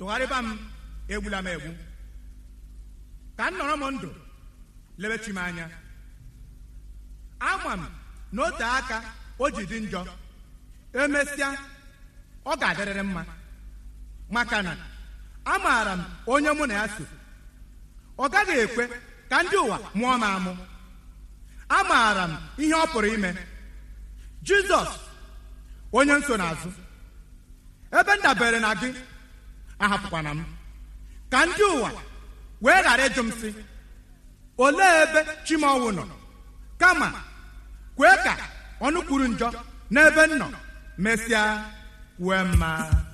tụgharịba m egbula m egbu ka m nọrọ m ndụ lebechi m anya ama m na ote aka o ji dị njọ emesịa ọ ga-adịrịrị mma maka na amaara m onye mụ na ya so ọ gaghị ekwe ka ndị ụwa mụọ m amụ amaara m ihe ọ pụrụ ime jizọs onye nsonaazụ ebe m dabere na gị ahapụkwana m ka ndị ụwa wee ghara ịjụ m sị olee ebe chimọnwụ nọ kama kwee ka ọnụ kwuru njọ n'ebe m nọ mesịa wee mma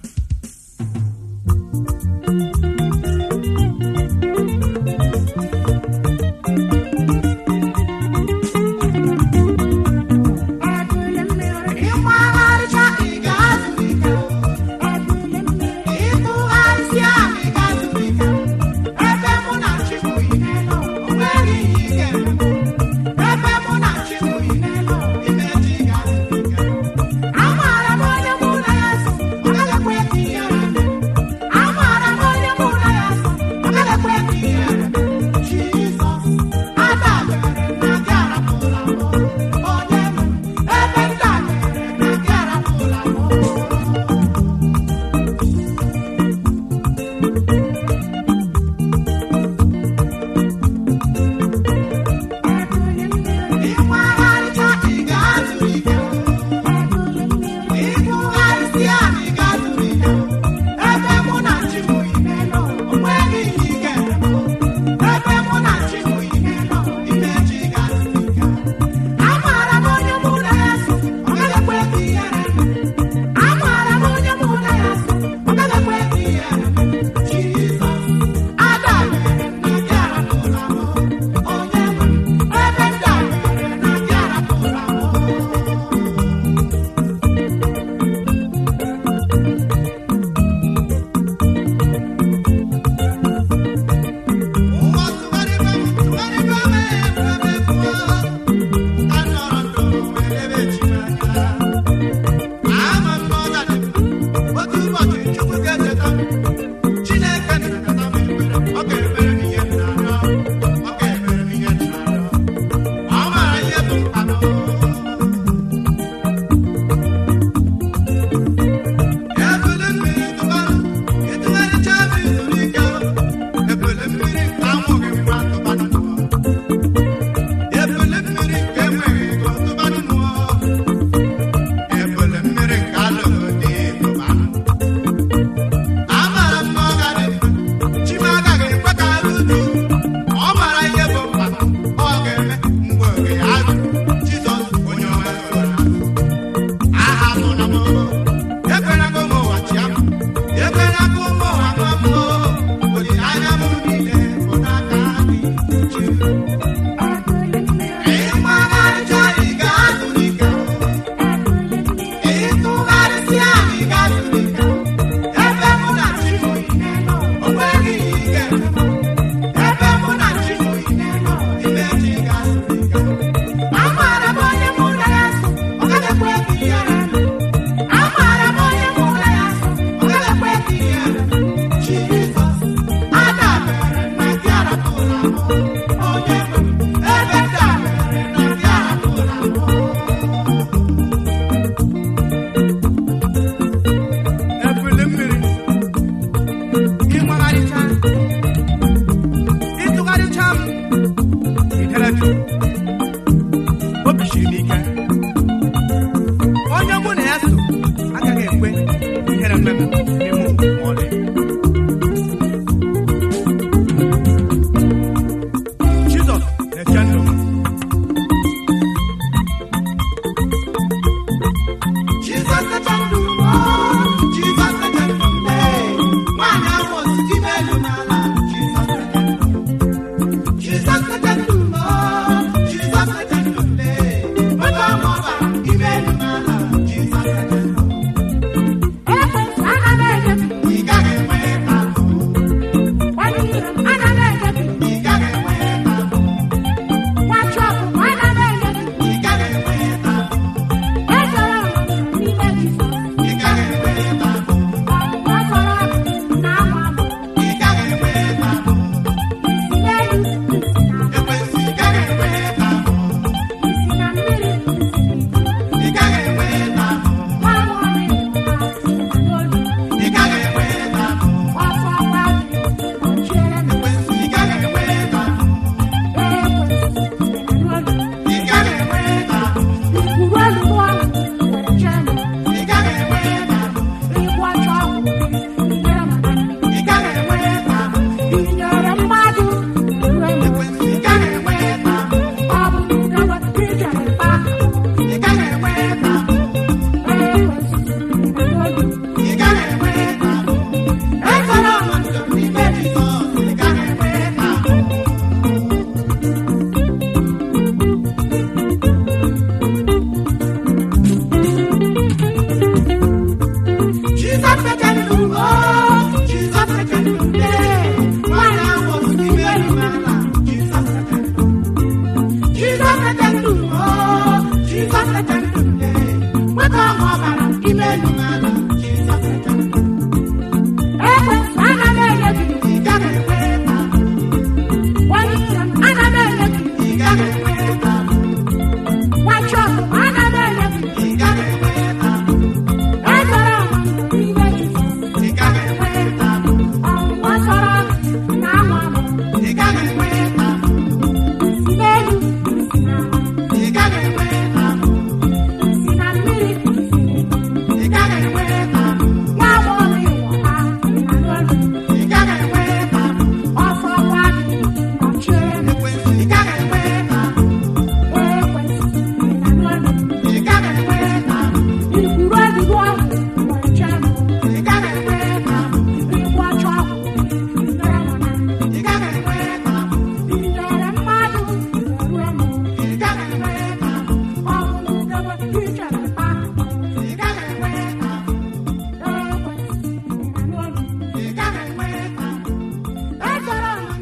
ịgbagharịcha ị ga-azụ ike ịtụgharịsịa ị ga-azụ ike ebe mụ na Chukwu ime nọ o nweghị ihe ị ga-eme ebe mụ na Chukwu ime nọ imeji ga-azụ ike amaara m onye mụ na ya so ọ gaghị ekwe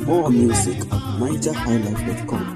More music at nigerhighlife.com.